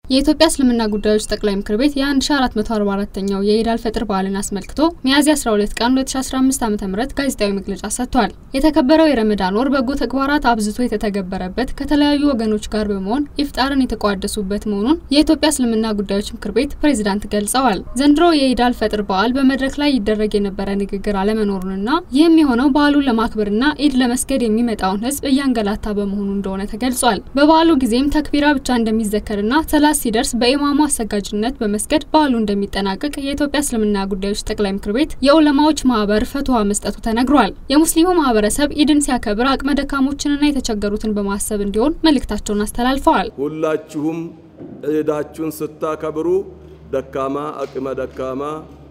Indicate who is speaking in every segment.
Speaker 1: የኢትዮጵያ እስልምና ጉዳዮች ጠቅላይ ምክር ቤት የ1444ኛው የኢድ አልፈጥር በዓልን አስመልክቶ ሚያዝያ 12 ቀን 2015 ዓ ም ጋዜጣዊ መግለጫ ሰጥቷል። የተከበረው የረመዳን ወር በጎ ተግባራት አብዝቶ የተተገበረበት ከተለያዩ ወገኖች ጋር በመሆን ኢፍጣርን የተቋደሱበት መሆኑን የኢትዮጵያ እስልምና ጉዳዮች ምክር ቤት ፕሬዝዳንት ገልጸዋል። ዘንድሮ የኢድ አልፈጥር በዓል በመድረክ ላይ ይደረግ የነበረ ንግግር አለመኖሩንና ይህም የሆነው በዓሉን ለማክበርና ኢድ ለመስገድ የሚመጣውን ሕዝብ እያንገላታ በመሆኑ እንደሆነ ተገልጿል። በበዓሉ ጊዜም ተክቢራ ብቻ እንደሚዘከርና ሰላት ሲደርስ በኢማሙ አሰጋጅነት በመስገድ በዓሉ እንደሚጠናቀቅ የኢትዮጵያ እስልምና ጉዳዮች ጠቅላይ ምክር ቤት የዑለማዎች ማህበር ፈትዋ መስጠቱ ተነግሯል። የሙስሊሙ ማህበረሰብ ኢድን ሲያከብር አቅመ ደካሞችንና የተቸገሩትን በማሰብ እንዲሆን መልእክታቸውን አስተላልፈዋል።
Speaker 2: ሁላችሁም ዒዳችሁን ስታከብሩ ደካማ አቅመ ደካማ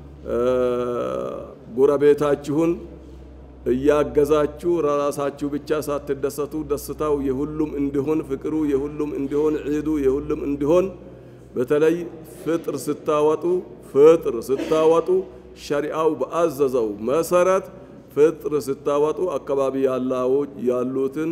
Speaker 2: ጎረቤታችሁን እያገዛችሁ ራሳችሁ ብቻ ሳትደሰቱ ደስታው የሁሉም እንዲሆን ፍቅሩ የሁሉም እንዲሆን ዒዱ የሁሉም እንዲሆን በተለይ ፍጥር ስታወጡ ፍጥር ስታወጡ ሸሪዓው በአዘዘው መሰረት ፍጥር ስታወጡ አካባቢ ያሉትን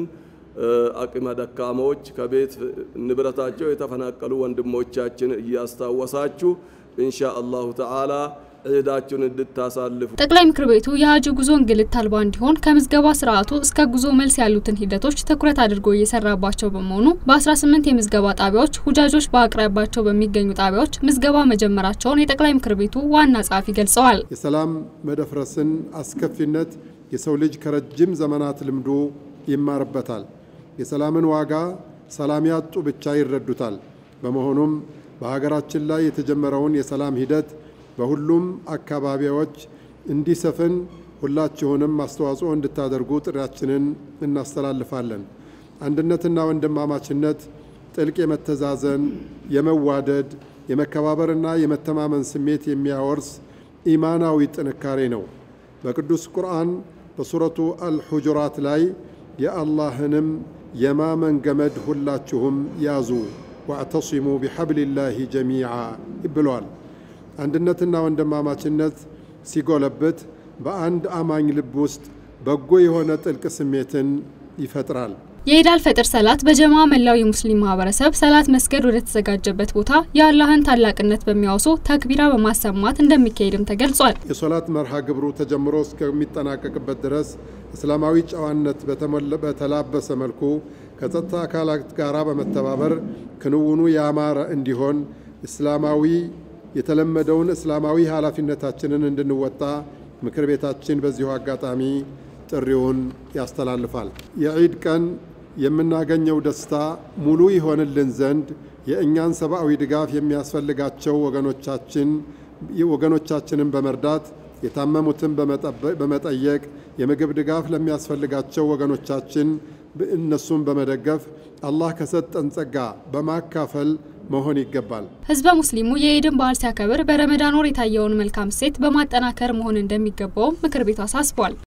Speaker 2: አቅመ ደካሞች ከቤት ንብረታቸው የተፈናቀሉ ወንድሞቻችን እያስታወሳችሁ ኢንሻ አላሁ ተዓላ ዒዳችሁን እንድታሳልፉ
Speaker 1: ጠቅላይ ምክር ቤቱ የሀጂ ጉዞ እንግልት አልባ እንዲሆን ከምዝገባ ስርዓቱ እስከ ጉዞ መልስ ያሉትን ሂደቶች ትኩረት አድርጎ እየሰራባቸው በመሆኑ በ18 የምዝገባ ጣቢያዎች ሁጃጆች በአቅራቢያቸው በሚገኙ ጣቢያዎች ምዝገባ መጀመራቸውን የጠቅላይ ምክር ቤቱ ዋና ጸሐፊ ገልጸዋል።
Speaker 3: የሰላም መደፍረስን አስከፊነት የሰው ልጅ ከረጅም ዘመናት ልምዱ ይማርበታል። የሰላምን ዋጋ ሰላም ያጡ ብቻ ይረዱታል። በመሆኑም በሀገራችን ላይ የተጀመረውን የሰላም ሂደት በሁሉም አካባቢዎች እንዲሰፍን ሁላችሁንም አስተዋጽኦ እንድታደርጉ ጥሪያችንን እናስተላልፋለን። አንድነትና ወንድማማችነት ጥልቅ የመተዛዘን፣ የመዋደድ፣ የመከባበርና የመተማመን ስሜት የሚያወርስ ኢማናዊ ጥንካሬ ነው። በቅዱስ ቁርአን በሱረቱ አልሑጁራት ላይ የአላህንም የማመን ገመድ ሁላችሁም ያዙ ዋዕተሲሙ ቢሐብሊላሂ ጀሚዓ ብሏል። አንድነትና ወንድማማችነት ሲጎለብት በአንድ አማኝ ልብ ውስጥ በጎ የሆነ ጥልቅ ስሜትን ይፈጥራል።
Speaker 1: የኢድ አልፈጥር ሰላት በጀማ መላው የሙስሊም ማህበረሰብ ሰላት መስገድ ወደ ተዘጋጀበት ቦታ የአላህን ታላቅነት በሚያወሱ ተክቢራ በማሰማት እንደሚካሄድም ተገልጿል።
Speaker 3: የሶላት መርሃ ግብሩ ተጀምሮ እስከሚጠናቀቅበት ድረስ እስላማዊ ጨዋነት በተላበሰ መልኩ ከጸጥታ አካላት ጋር በመተባበር ክንውኑ ያማረ እንዲሆን እስላማዊ የተለመደውን እስላማዊ ኃላፊነታችንን እንድንወጣ ምክር ቤታችን በዚሁ አጋጣሚ ጥሪውን ያስተላልፋል። የዒድ ቀን የምናገኘው ደስታ ሙሉ ይሆንልን ዘንድ የእኛን ሰብአዊ ድጋፍ የሚያስፈልጋቸው ወገኖቻችን ወገኖቻችንን በመርዳት የታመሙትን በመጠየቅ የምግብ ድጋፍ ለሚያስፈልጋቸው ወገኖቻችን እነሱን በመደገፍ አላህ ከሰጠን ጸጋ በማካፈል መሆን ይገባል።
Speaker 1: ህዝበ ሙስሊሙ የኢድን በዓል ሲያከብር በረመዳን ወር የታየውን መልካም እሴት በማጠናከር መሆን እንደሚገባውም ምክር ቤቱ አሳስቧል።